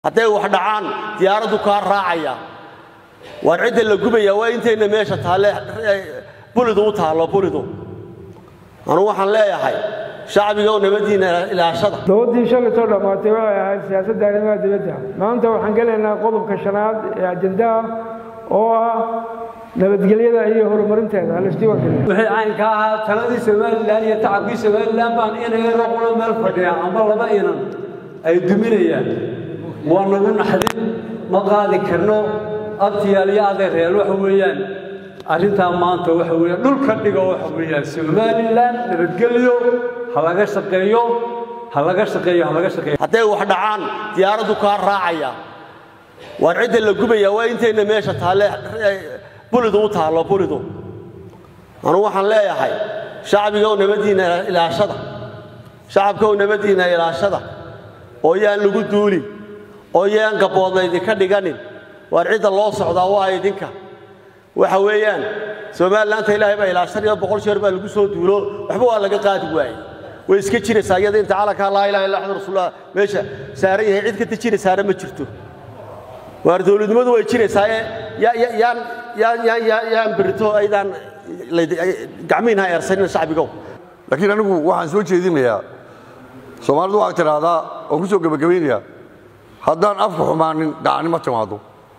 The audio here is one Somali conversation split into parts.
hadday wax dhacaan diyaaraddu kaa raacaya waar cidda la gubaya waa intayna meesha taalle bulidu u taallo bulidu anugu waxaan leeyahay shacbiga oo nabaddiinna ilaashada dowladdii shalaytoo dhammaatay waxay ahayd siyaasadda arrimaha dibadda maanta waxaan gelaynaa qodobka shanaad ee ajendaha oo ah nabadgelyada iyo horumarinteeda halisdiiwaangeliya wixii caynka ahaa taladii somalilan iyo tacabkii somalilan baan inayna qulo meel fadhiya amba laba inan ay duminayaan waa nagu naxdin ma qaadi karno abtiyaal iyo adeereel waxa weeyaan arrintaa maanta waxa weeyaan dhulka dhigo waxa weeyaan somalilan nabadgelyo ha laga shaqeeyo ha laga shaqeeyo ha laga shaqeeyo hadday wax dhacaan diyaaraddu kaa raacaya waar cidda la gubaya waa intayna meesha taalle bulidu u taallo bulidu anugu waxaan leeyahay shacbiga oo nabaddiinna ilaashada shacabka oo nabaddiinna ilaashada oo yaan lagu duulin oo yaan gabboodna idinka dhiganin waar cidda loo socdaa waa idinka waxa weeyaan somalilaanta ilaahay baa ilaashanayo boqol jeer baa lagu soo duulo waxba waa laga qaadi waayey way iska jiraysaa iyada inta calankaa laa ilaha illa axmed rasuulullah meesha saaran yahay cid kata jiraysaana ma jirto waar dowladnimadu way jiraysaaye yaan yaan yaan yaan yaan berito aydaan gacmihinha eersanina shacbigow laakiin anigu waxaan soo jeedinayaa soomaalidu waxaa tidhaahdaa waan ku soo gebagabaynayaa haddaan afka xumaanin gacani ma timaado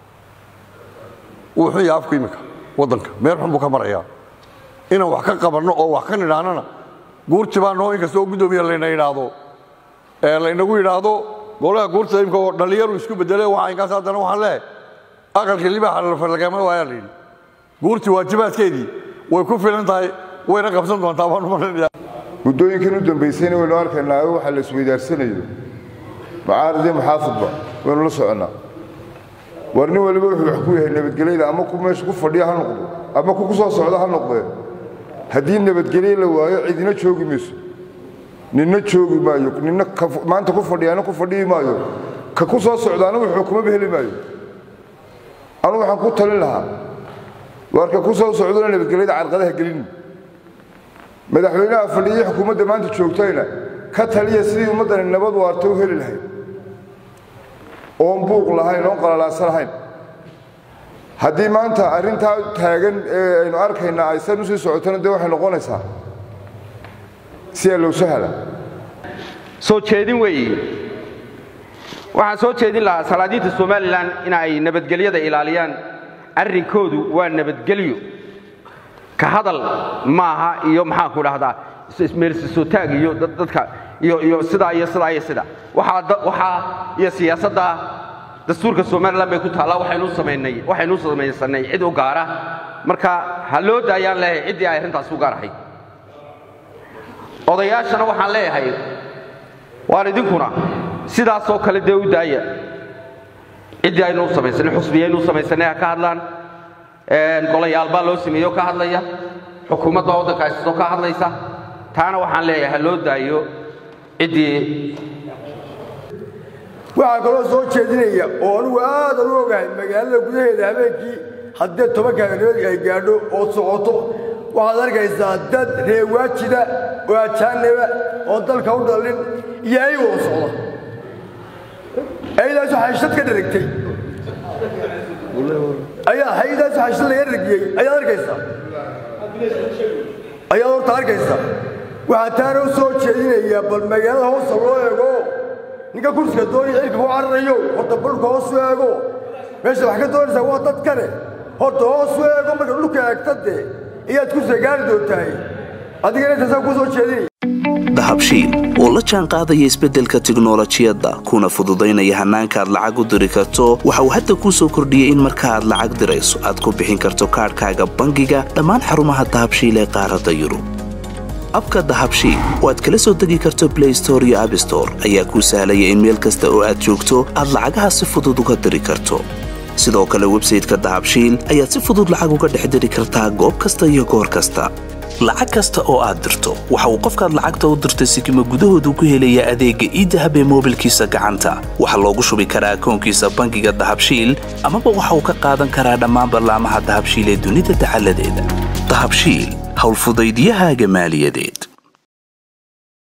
wuu xun yahay afku iminka waddanka meel xun buu ka marayaa inaan wax ka qabanno oo wax ka nidhaanana guurti baa noo inkastoo guddoomiya layna yidhaahdo ee laynagu yidhaahdo golaha guurta imika oo dhallinyaru isku bedele waxa inkaas haddana waxaan leehay aqalka libaaxa lagama waayaa la yidhi guurti waajibaadkeedii way ku filan tahay wayna qabsan doontaa baan umalanaya muddooyinkan u dambaysayna waynu arkaynaa waxa la isweydaarsanayo macaaridii maxaafidba waynu la soconnaa war nin waliba wuxuu wax ku yahay nabadgelyada ama ku meesha ku fadhiya ha noqdo ama ku ku soo socda ha noqdee haddii nabadgelye la waayo cidina joogi mayso ninna joogi maayo ninna maanta ku fadhiyaana ku fadhiyi maayo ka ku soo socdaana wuxuu kumaba heli maayo anu waxaan ku talin lahaa waar ka ku soo socdona nabadgelyada carqadaha gelin madaxweynaha fadhiyay xukuumadda maanta joogtayna ka taliya sidii ummaddani nabad waarta u heli lahayd oon buuq lahayn oon qalalaasan lahayn haddii maanta arrintaa taagan ee aynu arkaynaa aysan u sii socotona dee waxay noqonaysaa si allow sahala soo jeedin weeye waxaan soo jeedin lahaa salaadiinta somalilan in ay nabadgelyada ilaaliyaan arrinkoodu waa nabadgelyo ka hadal maaha iyo maxaanku dhahdaa meelsisootaag iyo dadka iyo sidaa iyo sidaa iyo sida waxaa iyo siyaasadda dastuurka somalilan bay ku taallaa waxaynu samaysanay cid u gaara marka ha loo daayaan leeyahay ciddii ay arrintaas u gaar ahayd odayaashana waxaan leeyahay waan idinkuna sidaasoo kale dee u daaya ciddii aynuu samaysanay xusbiyaynuu samaysanay ha ka hadlaan golayaal baa loo sameeyo ka hadlaya xukuumadda waddanka haysato ka hadlaysa taana waxaan leeyahay ha loo daayo ciddii waxaa kaloo soo jeedinaya oo anugu aadan u ogahay magaalada gudaheeda habeenkii haddee tobanka habeennimadii ay gaadho oo socoto waxaad arkaysaa dad reewaajida oo ajaaniba oo dalka u dhallin iyo ayagoo socda ayadaasu xashad ka dharagtay ayaa hay-adaasu xashad laga dharagiyey ayaad arkaysaa ayaad horta arkaysaa waxaa taana u soo jeedinayaa bal magaalada hoosta loo eego ninka kursiga doonaya cirka ku cararayo horta balka hoos u eego meesha wax ka doonaysaa waa dad kale horta hoos u eego marka dhulka eegta dee iyaad kursiga gaari doontahay adigana intaasaan kuu soo jeedinaya dahabshiil oo la jaan qaadaya isbeddelka tiknolojiyadda kuna fududaynaya hannaanka aad lacag u diri karto waxa uu hadda kuu soo kordhiyey in marka aad lacag dirayso aad ku bixin karto kaadhkaaga bangiga dhammaan xarumaha dahabshiil ee qaaradda yurub abka dahabshiil oo aad kala soo degi karto blay store iyo abstore ayaa kuu sahlaya in meel kasta oo aad joogto aad lacagaha si fudud uga diri karto sidoo kale websayteka dahabshiil ayaad si fudud lacag uga dhex diri kartaa goob kasta iyo goor kasta lacag kasta oo aad dirto waxa uu qofkaad lacagta u dirtay sikima gudahoodu ku helayaa adeegga iidahab ee moobilkiisa gacanta waxaa loogu shubi karaa akoonkiisa bangiga dahabshiil amaba waxa uu ka qaadan karaa dhammaan ballaamaha dahabshiil ee dunida dacaladeeda dahabshiil howlfudaydyahaaga maaliyadeed